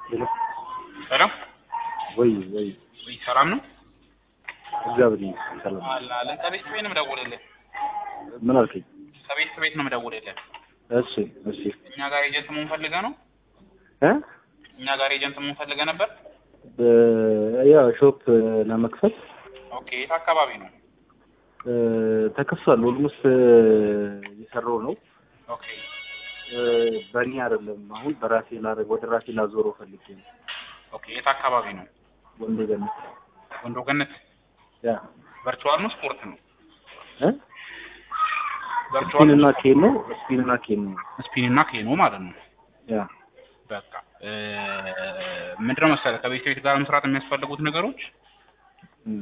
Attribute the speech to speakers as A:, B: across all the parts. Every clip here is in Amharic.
A: ሄሎ
B: ሰላም
A: ወይ ወይ
B: ወይ ሰላም ነው
A: እግዚአብሔር ይመስገን ሰላም ነው።
B: አለ አለ ከቤት ቤት ነው የምደውልልህ
A: ምን አልከኝ?
B: ከቤት ቤት ነው የምደውልልህ
A: እሺ እሺ
B: እኛ ጋር ኤጀንት መሆን ፈልገህ ነው
A: እ
B: እኛ ጋር ኤጀንት መሆን ፈልገህ ነበር
A: በ- ያ ሾፕ ለመክፈት
B: ኦኬ የት አካባቢ ነው
A: እ፣ ተከፍቷል። ኦልሞስት እየሰራው ነው።
B: ኦኬ
A: እ፣ በእኔ አይደለም አሁን በራሴ ላደርግ ወደ ራሴ ላዞረው ፈልጌ ነው።
B: ኦኬ የት አካባቢ ነው
A: ወንዶ ገነት
B: ወንዶ ገነት
A: ያ
B: ቨርቹዋል ነው ስፖርት ነው
A: እ
B: ቨርቹዋል
A: ስፒን እና ኬን ነው ስፒን እና ኬን ነው
B: ስፒን እና ኬኖ ማለት ነው
A: ያ
B: በቃ እ፣ ምንድነው መሰለህ ከቤት ቤት ጋር መስራት የሚያስፈልጉት ነገሮች
A: እም፣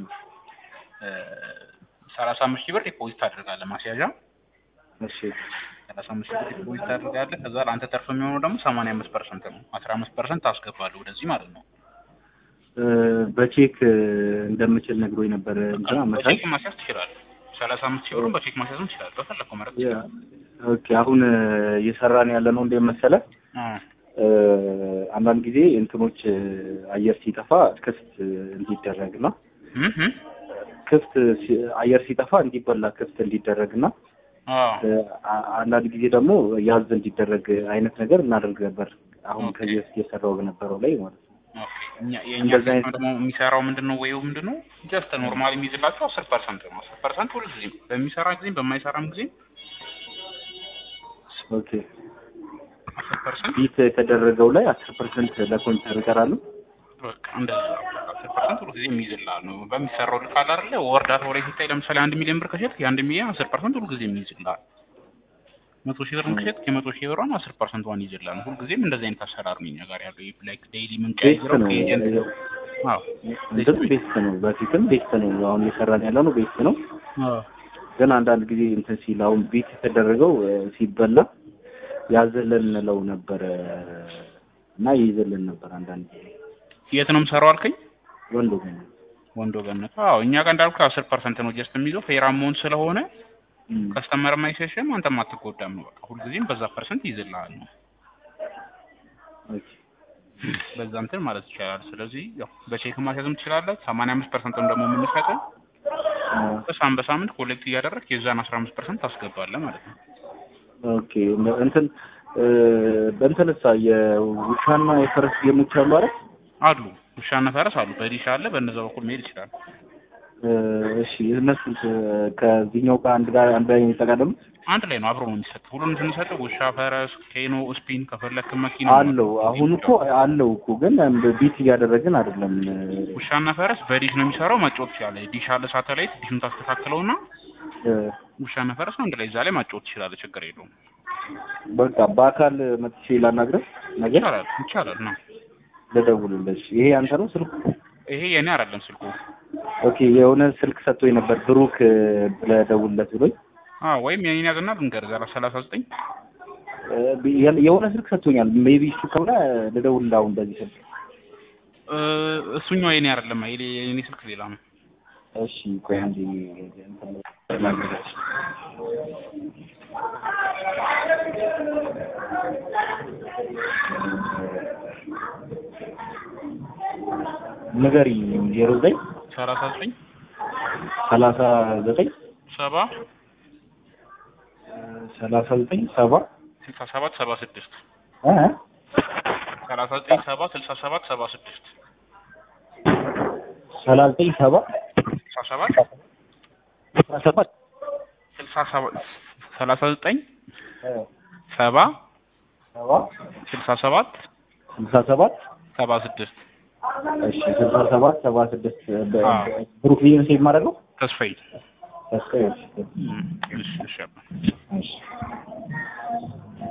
B: ሰላሳ አምስት ሺህ ብር ዲፖዚት ታደርጋለህ ማስያዣ
A: እሺ
B: ሰላሳ አምስት ሺህ ብር ዲፖዚት ታደርጋለህ ከዛ ለአንተ ተርፍ የሚሆነው ደግሞ ሰማንያ አምስት ፐርሰንት ነው አስራ አምስት ፐርሰንት ታስገባለህ ወደዚህ ማለት ነው
A: እ፣ በቼክ እ፣ እንደምችል ነግሮኝ ነበር እንጂ አመታች
B: በቼክ ማስያዝ ትችላለህ ሰላሳ አምስት ሺህ ብሩን በቼክ ማስያዝም ትችላለህ በፈለግከው መረጥ
A: ያ ኦኬ አሁን እ፣ እየሰራን ያለ ነው እንደ መሰለህ እ፣ አንዳንድ ጊዜ እንትኖች እ፣ አየር ሲጠፋ ክፍት እ፣ እንዲደረግና ክፍት ሲ- አየር ሲጠፋ እንዲበላ ክፍት እንዲደረግና እ፣ አ- አንዳንድ ጊዜ ደግሞ ያዝ እንዲደረግ አይነት ነገር እናደርግ ነበር። አሁን
B: ኦኬ።
A: ከዚህ በፊት የሰራው በነበረው ላይ ማለት ነው።
B: የእኛ
A: እንደዛ አይነት-
B: ሲስተም ደግሞ የሚሰራው ምንድን ነው ወይው ምንድን ነው ጀስት ኖርማል የሚይዝላቸው አስር ፐርሰንት ነው አስር ፐርሰንት ሁል ጊዜም በሚሰራ ጊዜም በማይሰራም ጊዜም
A: ኦኬ
B: አስር ፐርሰንት
A: ቢት የተደረገው ላይ አስር ፐርሰንት ለኮምፒውተር ይቀራሉ።
B: በቃ እንደዛ አስር ፐርሰንት ሁሉ ጊዜ የሚይዝልሃል ነው በሚሰራው ልክ አለ አይደለ ወርዳታው ላይ ሲታይ ለምሳሌ አንድ ሚሊዮን ብር ከሸጥክ የአንድ ሚሊዮን አስር ፐርሰንት ሁሉ ጊዜ የሚይዝልሃል መቶ ሺህ ብር ከሸጥክ የመቶ ሺህ ብሯን አስር ፐርሰንቷን ይይዝልሃል ሁል ጊዜም እንደዚህ አይነት አሰራር ነው እኛ ጋር ያለው ይህ ላይክ ዴይሊ
A: ቤስት
B: የምንቀያይረው
A: ነው
B: ከኤጀንት አዎ
A: እንትም ቤስት ነው። በፊትም ቤስት ነው። አሁን እየሰራን ያለ ነው ቤስት ነው።
B: አዎ
A: ግን አንዳንድ ጊዜ እንትን ሲል አሁን ቤት የተደረገው እ፣ ሲበላ ያዘለን እንለው ነበረ እና ይይዘልን ነበር አንዳንድ ጊዜ
B: የት ነው የምሰራው አልከኝ
A: ወንዶ ግን
B: ወንዶ ገነት አዎ እኛ ጋር እንዳልኩ አስር ፐርሰንት ነው ጀስት የሚይዘው ፌር አማውንት ስለሆነ
A: እም፣
B: ከስተመር አይሸሽም አንተም አትጎዳም ነው በቃ ሁልጊዜም በዛ ፐርሰንት ይይዝልሃል ነው
A: ኦኬ
B: በዛ እንትን ማለት ይቻላል ስለዚህ ያው በቼክ ማስያዝም ትችላለህ ሰማንያ አምስት ፐርሰንቱን ደግሞ የምንሰጠው
A: አ፣
B: በሳምንት በሳምንት ኮሌክት እያደረግህ የዛን አስራ አምስት ፐርሰንት ታስገባለህ ማለት ነው
A: ኦኬ እንትን እ፣ በእንትንሳ የውሻና የፈረስ ጌሞች አሉ አይደል?
B: አሉ ውሻና ፈረስ አሉ በዲሽ አለ በእነዛ በኩል መሄድ ይችላል
A: እ፣ እሺ እነሱ ከዚህኛው ጋር አንድ ጋር አንድ ላይ የሚጠቃለሉ
B: አንድ ላይ ነው አብሮ ነው የሚሰጠው ሁሉንም ስንሰጠው ውሻ ፈረስ ኬኖ ስፒን ከፈለክ መኪና
A: አለው አሁን እኮ አለው እኮ ግን ቢት እያደረግን አይደለም።
B: ውሻና ፈረስ በዲሽ ነው የሚሰራው ማጫወት ትችላለህ ዲሽ አለ ሳተላይት ዲሹን ታስተካክለውና
A: እ፣
B: ውሻና ፈረስ አንድ ላይ እዛ ላይ ማጫወት ትችላለህ ችግር የለውም
A: በቃ በአካል መጥቼ ላናግረህ ነገር
B: ይቻላል ይቻላል ነው
A: ልደውልልሽ። ይሄ አንተ ነው ስልኩ?
B: ይሄ የኔ አይደለም ስልኩ
A: ኦኬ የሆነ ስልክ ሰጥቶኝ ነበር ብሩክ እ፣ ብለህ ደውልለት ብሎኝ
B: አዎ ወይም የኔን ያዝና ልንገርህ ዛሬ ሰላሳ ዘጠኝ
A: እ፣ የ- የሆነ ስልክ ሰጥቶኛል። ሜቢ እሱ ከሆነ ልደውልልህ አሁን በዚህ ስልክ።
B: እሱኛው የኔ አይደለም የኔ የኔ ስልክ ሌላ ነው
A: እሺ ቆይ አንዴ እንትን ላግዛሽ። ንገሪኝ ዜሮ ዘጠኝ
B: ሰላሳ ዘጠኝ
A: ሰላሳ ዘጠኝ
B: ሰባ
A: ሰላሳ ዘጠኝ ሰባ
B: ስልሳ ሰባት ሰባ ስድስት
A: እ?
B: ሰላሳ ዘጠኝ ሰባ ስልሳ ሰባት ሰባ ስድስት
A: ሰላሳ ዘጠኝ ሰባ
B: ስልሳ ሰባት
A: አስራ ሰባት
B: ስልሳ ሰባት ሰላሳ ዘጠኝ
A: እ፣
B: ሰባ
A: ሰባ
B: ስልሳ ሰባት
A: ስልሳ ሰባት
B: ሰባ ስድስት
A: እሺ ስልሳ ሰባት ሰባ ስድስት በ-
B: አዎ።
A: ብሩክ ብዬ ሴቭ ማድረገው
B: ተስፋዬ
A: ተስፋዬ።
B: እሺ እሺ አባ
A: እሺ